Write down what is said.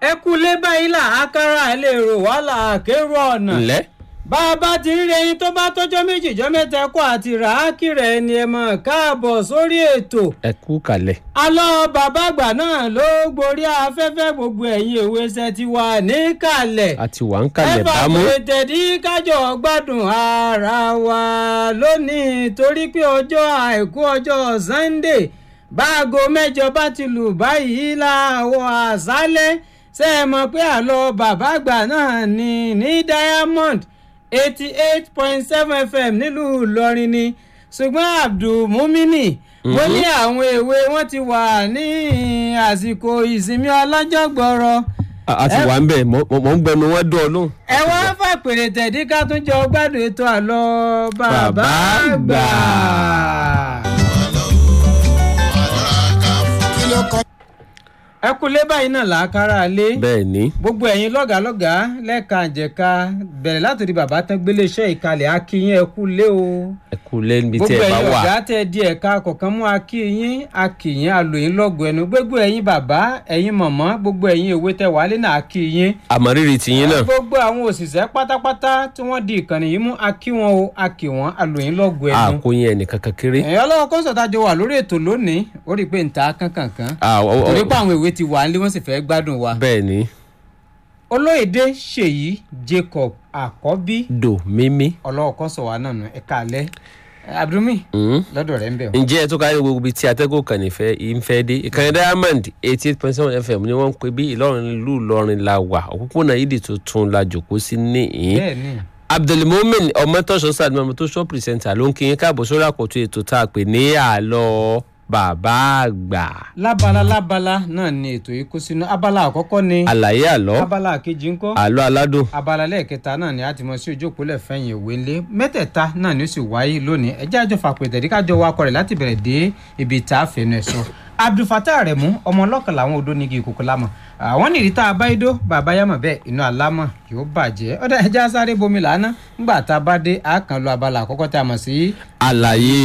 ẹ kú lé báyìí là ákàrà lè rò wàhálà àkérò ọ̀nà. ǹlẹ́ bá a bá ti rí ẹyin tó bá tọ́jọ́ méjì jọ́ mẹ́ta ẹ̀kọ́ àti ràákì rẹ̀ ni ẹ mọ̀ káàbọ̀ sórí ètò. ẹ kú kalẹ̀. alọ́ bàbá àgbà náà ló gborí afẹ́fẹ́ gbogbo ẹ̀yin ìwé ṣe ti wà níkàlẹ̀. a ti wà ń kalẹ̀ ẹ bá bámú. pè tẹ̀dí kájọ gbádùn ara wa lónìí torí pé ọjọ́ àìkú ọjọ́ Sunday báago mẹ́jọ bá ti lù báyìí láàwọ̀ àṣálẹ́ ṣe é mọ̀ pé àlọ́ bàbá àgbà náà ní ní Diamond eighty eight point seven fm nílùú Ìlọrin ni ṣùgbọ́n Abdulmumini mo ní àwọn èwe wọn ti wà ní àsìkò ìsinmi ọlọ́jọ́ gbọ́rọ̀ a a ti wà ń bẹ̀ mọ̀ mọ̀ ń gbẹnu wọn dún ọ lóhùn. ẹ wá fàpèrè tẹ̀dí ká tún jọ gbádùn ètò àlọ́ bàbá Bàbá àgbà. àgbà. ẹ kú lé báyìí náà làákàrà lé bẹ́ẹ̀ ni gbogbo ẹ̀yin lọ́gàálọ́gàá lẹ́ka àjẹká bẹ̀rẹ̀ látòrí bàbá tán gbélé iṣẹ́ ìkàlẹ̀ akínyìn ẹ kú lé o ẹ kú lẹ́nu bí tí gbogbo ẹ bá ẹ̀yin wà. ọ̀gá tẹ di ẹ̀ka kọ̀ọ̀kan mú akínyìn akínyìn alòyìn lọ́gọ̀ ẹnu gbogbo ẹ̀yin bàbá ẹ̀yin mọ̀mọ́ gbogbo ẹ̀yin èwe tẹ wálé náà akínyìn àmọ̀rírì tìyín náà. gbogbo àwọn òṣìṣẹ́ pátápátá tí wọ́n di ìkànnì yìí mú akí wọn o akí wọn alòyìn lọ́gọ̀ ẹnu. àkóyìn ẹnìkan kékeré. ẹ̀yin ọlọ́wọ́ kọ́ńsọ̀tà jọ wà lórí ètò lónìí ó rí i pé nta kankankan Ah, ọ- ọ- torí pé àwọn ìwé ti wà nílé wọ́n sì fẹ́ gbádùn wa. bẹ́ẹ̀ ni olóyèdè ṣèyí jacob àkọ́bí dò mímí. ọlọ́wọ́ kọ́ńsọ̀ wa náà nù ẹ̀ka alẹ́ abdulmi Mm. lọ́dọ̀ rẹ̀ ń bẹ̀ o. ǹjẹ́ ẹ tó kárí gbogbo ibi tí atẹ́gùn kan nífẹ̀ẹ́ yìí ń fẹ́ dé ìkànnì diamond eighty eight point seven fm ni wọ́n ń pè bí ìlọrin ìlú ìlọrin la wà òpópónà yídì tuntun la jòkó sí níhìn bẹ́ẹ̀ ni abdulmumin ọmọtọ́sọ sàdúmọ̀ ọmọtọ́sọ pìrìsẹ́ńtà ló ń kí yín káàbọ̀ sórí àkọ́tún ètò tá a pè ní àlọ́ bàbá àgbà lábala lábala náà ni ètò yìí kó sínú abala àkọ́kọ́ ni àlàyé àlọ́ abala kejì ńkọ́ àlọ́ aládùn abala lẹ́ẹ̀kẹta náà ni a ti mọ sí ojú òpólẹ̀ fẹ̀yìn ìwé ńlé mẹ́tẹ̀ẹ̀ta náà ni ó sì wáyé lónìí ẹjẹ́ àjọ fàpẹ̀tẹ̀ ní kájọ wakọ̀ rẹ̀ láti bẹ̀rẹ̀ dé ibi tá a fẹ́nu ẹ̀ sọ. abdulfatah remu ọmọ ọlọ́kàn làwọn odò nígi ìkòkò lámọ̀ àwọn nìrí tá a bá idó bàbá yàmọ̀ bẹ́ẹ̀ inú alámọ̀ yóò bàjẹ́ ọ̀dà ẹjẹ́ sáré bomi làánà ńgbà tá a bá dé a kàn lọ abala àkọ́kọ́ tá a mọ̀ sí àlàyé